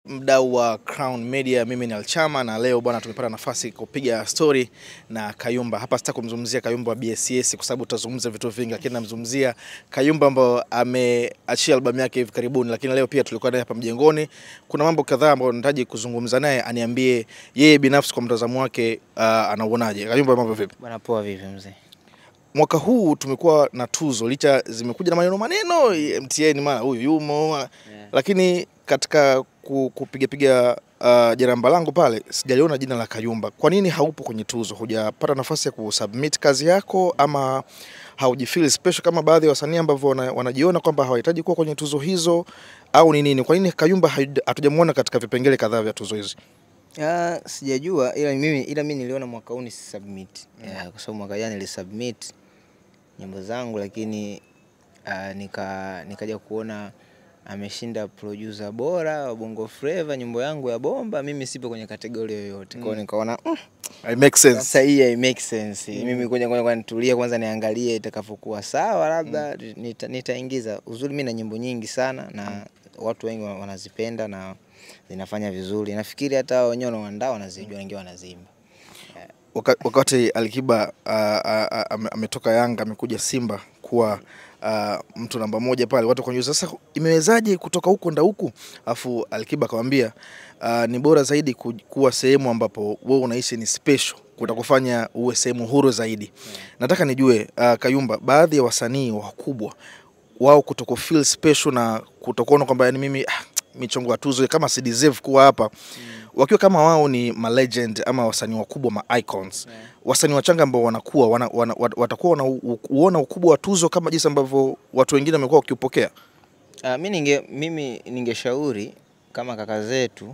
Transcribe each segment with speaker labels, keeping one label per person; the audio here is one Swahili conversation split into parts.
Speaker 1: mdau wa Crown Media, mimi ni Alchama na leo bwana, tumepata nafasi kupiga story na Kayumba. Hapa sitaki kumzungumzia Kayumba wa BSS kwa sababu tutazungumza vitu vingi, lakini namzungumzia Kayumba ambao ameachia albamu yake hivi karibuni, lakini leo pia tulikuwa naye hapa mjengoni. Kuna mambo kadhaa ambayo nahitaji kuzungumza naye, aniambie yeye binafsi kwa mtazamo wake uh, anauonaje. Kayumba, mambo vipi?
Speaker 2: Bwana poa, vipi mzee?
Speaker 1: Mwaka huu tumekuwa na tuzo, licha zimekuja na maneno maneno, MTN mara huyu yumo mara
Speaker 2: Yeah.
Speaker 1: lakini katika ku- kupigapiga uh, jaramba langu pale sijaliona jina la Kayumba. Kwa nini haupo kwenye tuzo? Hujapata nafasi ya kusubmit kazi yako ama haujifeel special kama baadhi ya wasanii ambavyo wana, wanajiona kwamba hawahitaji kuwa kwenye tuzo hizo au ni nini? Kwa nini Kayumba haju- hatujamuona katika vipengele kadhaa vya tuzo hizi?
Speaker 2: Ah, sijajua ila mimi ila mimi niliona mwaka huu ni submit. Yeah, kwa sababu mwaka jana nilisubmit nyimbo zangu lakini ah, nika nikaja kuona ameshinda producer bora wa Bongo Flava nyimbo yangu ya bomba, mimi sipo kwenye kategori yoyote. Kwa hiyo nikaona mm,
Speaker 1: It makes sense.
Speaker 2: sasa hii hai make sense. Mimi kwenye kwenye kwa nitulie kwanza niangalie itakavyokuwa sawa labda nita, nitaingiza. Uzuri mimi na nyimbo nyingi sana na watu wengi wa- wanazipenda na zinafanya vizuri. Nafikiri hata hao wenyewe wanaoandaa wanazijua wengi wanaziimba.
Speaker 1: Waka- wakati Alikiba uh, uh, ame- ametoka Yanga amekuja Simba kuwa uh, mtu namba moja pale, watu wakajiuliza sasa imewezaje kutoka huko nda huku, afu Alikiba akamwambia uh, ni bora zaidi ku- kuwa sehemu ambapo wewe unaishi ni special kutakufanya uwe sehemu huru zaidi. Nataka nijue uh, Kayumba, baadhi ya wasanii wakubwa wao kutoko feel special na kutokuona kwamba yani mimi ah, michongo ya tuzo kama si deserve kuwa hapa wakiwa kama wao ni ma legend ama wasanii wakubwa ma icons wasanii wachanga ambao wanakuwa wana, wana, wat- watakuwa wanauona ukubwa wa tuzo kama jinsi ambavyo watu wengine wamekuwa wakiupokea.
Speaker 2: Uh, mi ninge mimi ningeshauri kama kaka zetu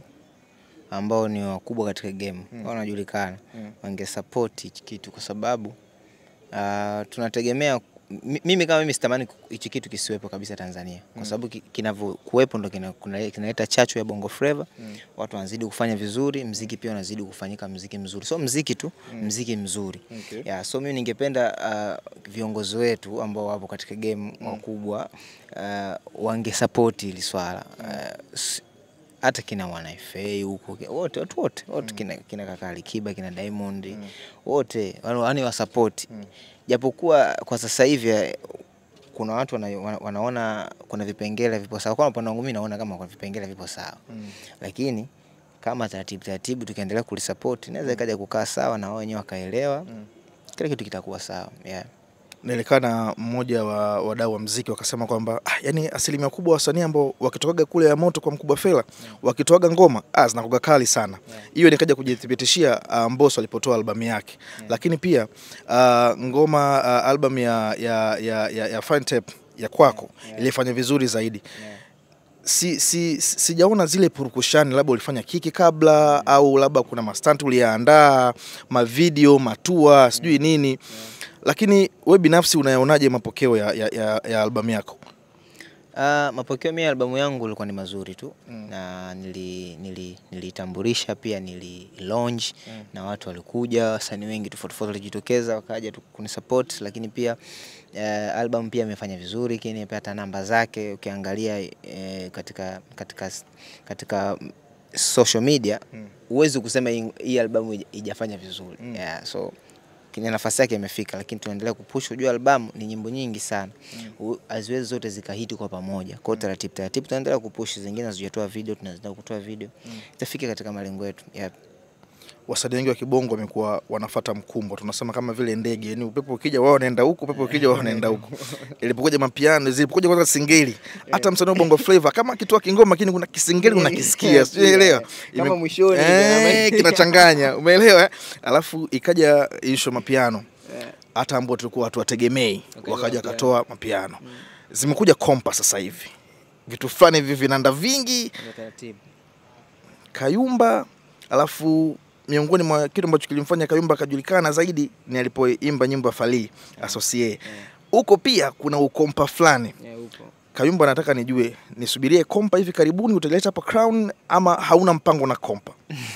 Speaker 2: ambao ni wakubwa katika game mm. wanajulikana
Speaker 1: Mm.
Speaker 2: wangesupport hichi kitu kwa sababu uh, tunategemea mi- mimi kama mimi sitamani ku- hichi kitu kisiwepo kabisa Tanzania kwa sababu ki- kinavyokuwepo ndo kina- kuna- kinaleta chachu ya Bongo Flava
Speaker 1: Mm.
Speaker 2: watu wanazidi kufanya vizuri, mziki pia unazidi kufanyika mziki mzuri, so mziki tu mziki mzuri
Speaker 1: Okay.
Speaker 2: yeah, so mimi ningependa uh, viongozi wetu ambao wapo katika game wakubwa uh, wangesapoti hili swala uh, s- hata kina Mwanafa huko ki- wote watu wote wote kina, kina kaka Alikiba kina Diamond wote yani wasapoti japokuwa kwa sasa hivi eh, kuna watu wana, wana, wanaona kuna vipengele vipo sawa. Kwa upande wangu mimi naona kama kuna vipengele vipo sawa
Speaker 1: Mm.
Speaker 2: lakini kama taratibu taratibu tukiendelea kulisupport inaweza ikaja kukaa sawa na wao wenyewe wakaelewa
Speaker 1: Mm.
Speaker 2: kila kitu kitakuwa sawa yeah.
Speaker 1: Nilikaa na mmoja wa wadau wa mziki wakasema kwamba ah, yani asilimia kubwa wasanii ambao wakitokaga kule ya moto kwa mkubwa Fela wakitoaga ngoma ah, zinakuga kali sana. Hiyo nikaja kujithibitishia uh, Mbosso alipotoa albamu yake, lakini pia uh, ngoma uh, albamu ya, ya, ya, ya, ya Fine Tape ya kwako ilifanya vizuri zaidi. si, si, si- sijaona zile purukushani, labda ulifanya kiki kabla au labda kuna mastunt uliyaandaa, mavideo, matua, sijui nini, lakini we binafsi unayaonaje mapokeo ya, ya, ya, ya albamu yako?
Speaker 2: Uh, mapokeo mimi ya albamu yangu ilikuwa ni mazuri tu
Speaker 1: Mm.
Speaker 2: na nili nili nilitambulisha pia nili launch
Speaker 1: Mm.
Speaker 2: na watu walikuja, wasanii wengi tofauti tofauti walijitokeza wakaja tu kunisupport, lakini pia uh, album pia imefanya vizuri, lakini pia hata namba zake ukiangalia eh, katika katika katika mm, social media
Speaker 1: Mm.
Speaker 2: huwezi kusema hii, hii albamu ija- ijafanya vizuri
Speaker 1: Mm.
Speaker 2: yeah, so kwenye nafasi yake imefika, lakini tunaendelea kupush. Unajua albamu ni nyimbo nyingi sana U- haziwezi zote zikahiti kwa pamoja. Kwa hiyo taratibu taratibu tunaendelea kupush, zingine hazijatoa video, tunaendelea kutoa video itafika katika malengo yetu. Yep.
Speaker 1: Wasanii wengi wa kibongo wamekuwa wanafata mkumbo, tunasema kama vile ndege, yani upepo ukija wao wanaenda huku, upepo ukija wao wanaenda huku. Ilipokuja mapiano, zilipokuja kwanza singeli, hata msanii wa bongo flava kama akitoa kingoma, lakini kuna kisingeli unakisikia, sielewa
Speaker 2: Kama mwishoni
Speaker 1: eh, kinachanganya, umeelewa? eh? Alafu ikaja issue mapiano, hata ambao tulikuwa watu wategemei,
Speaker 2: Wakaja
Speaker 1: wakaja
Speaker 2: mapiano.
Speaker 1: wakatoa mapiano. Zimekuja kompa sasa hivi, vitu fulani hivi vinanda vingi
Speaker 2: Taratibu.
Speaker 1: Kayumba, alafu miongoni mwa kitu ambacho kilimfanya Kayumba akajulikana zaidi ni alipoimba nyimbo ya Fally Associé. Huko pia kuna ukompa fulani.
Speaker 2: Yeah, upo.
Speaker 1: Kayumba, anataka nijue nisubirie kompa hivi karibuni utaleta hapa Crown ama hauna mpango na kompa?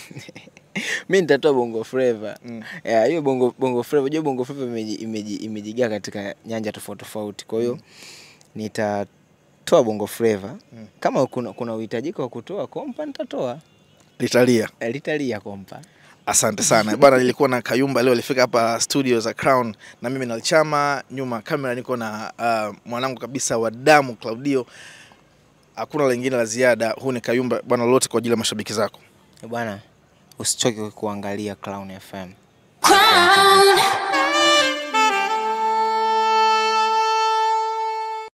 Speaker 2: mi nitatoa bongo flava
Speaker 1: Mm.
Speaker 2: yeah, hiyo bongo bongo flava unajua bongo flava imeji- imeji- imejigaa katika nyanja tofauti tofauti kwa hiyo nitatoa nitatoa bongo flava kama kuna, kuna uhitajika wa kutoa kompa nitatoa
Speaker 1: Litalia.
Speaker 2: Eh, litalia kompa
Speaker 1: Asante sana bwana, nilikuwa na Kayumba leo, alifika hapa studio za Crown na mimi Nalichama, nyuma ya kamera niko na uh, mwanangu kabisa wa damu Claudio. Hakuna lingine la ziada, huu ni Kayumba bwana, lolote kwa ajili ya mashabiki zako.
Speaker 2: bwana usichoke kuangalia Clown FM
Speaker 3: Crown